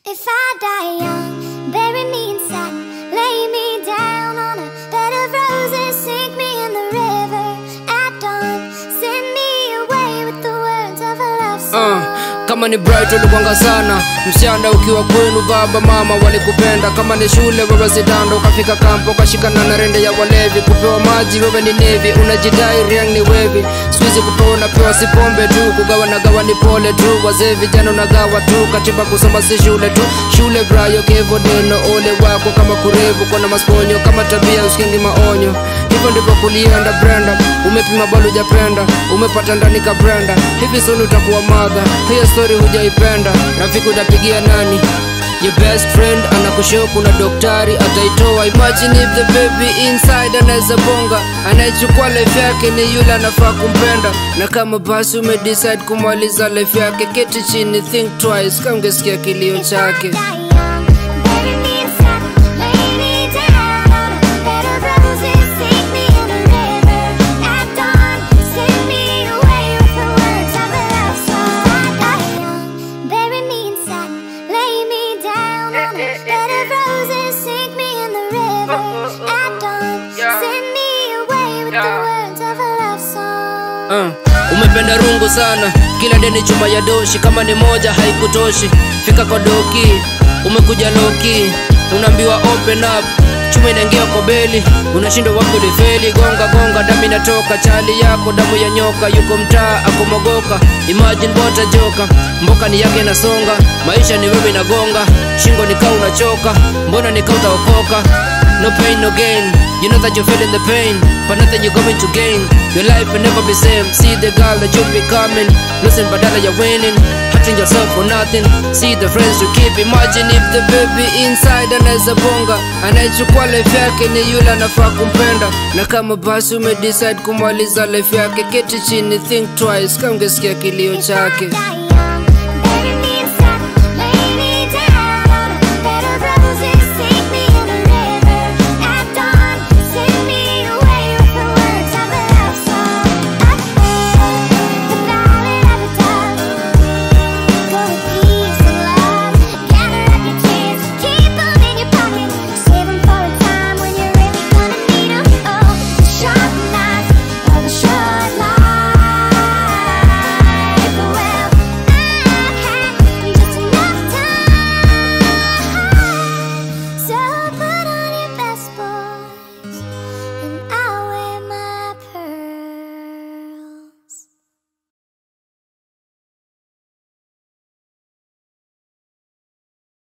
If I die young, bury me in satin, lay me down on a bed of roses, sink me in the river at dawn, send me away with the words of a love song. Uh, kama ni bright ulikwanga sana msichana ukiwa kwenu baba mama walikupenda kama ni shule wewe zidanda ukafika kampo ukashikana na rende ya walevi kupewa maji wewe ni nevi unajidai riang ni wevi sikuizi kupewa unapewa si pombe tu kugawa na gawa ni pole tu wazee vijana unagawa tu katiba kusoma si shule tu shule brayo kevo deno ole wako kama kurevu kona masponyo kama tabia usikingi maonyo hivyo ndivyo kulienda brenda umepima bado hujapenda umepata ndani ka brenda hivi suni utakuwa madha hiyo story hujaipenda rafiki utapigia nani Your best friend anakushoo kuna daktari ataitoa imagine if the baby inside anaweza bonga anayechukua life yake ni yule anafaa kumpenda na kama basi umedecide kumaliza life yake keti chini think twice kama ungesikia kilio If I chake die young, bury me in satin, lay me down on a bed of roses, sink me in the river at dawn, send me away with the words of a love song. If I die young, bury me in satin, lay me down on a bed of roses, sink me in the river at dawn, send me away with the words of a love song. uh, umependa rungu sana kila deni chuma ya doshi kama ni moja haikutoshi fika kwa doki umekuja loki unaambiwa open up chuma inaingia kwa beli unashindwa wapi ulifeli gonga gonga damu inatoka chali yako damu ya nyoka yuko mtaa akomogoka imagine bota joka mboka ni yake inasonga maisha ni wewe inagonga shingo nikaa unachoka mbona nikaa utaokoka No pain, no gain. You know that you're feeling the pain, but nothing you're going to gain. Your life will never be same. See the girl that you're becoming. Losing, but that you're winning. Hurting yourself for nothing. See the friends you keep. Imagine if the baby inside anaweza bonga, anayechukua life yake ni yule anafaa kumpenda. Na kama basi umedecide kumaliza life yake, keti chini, think twice, kama ungesikia kilio chake. Die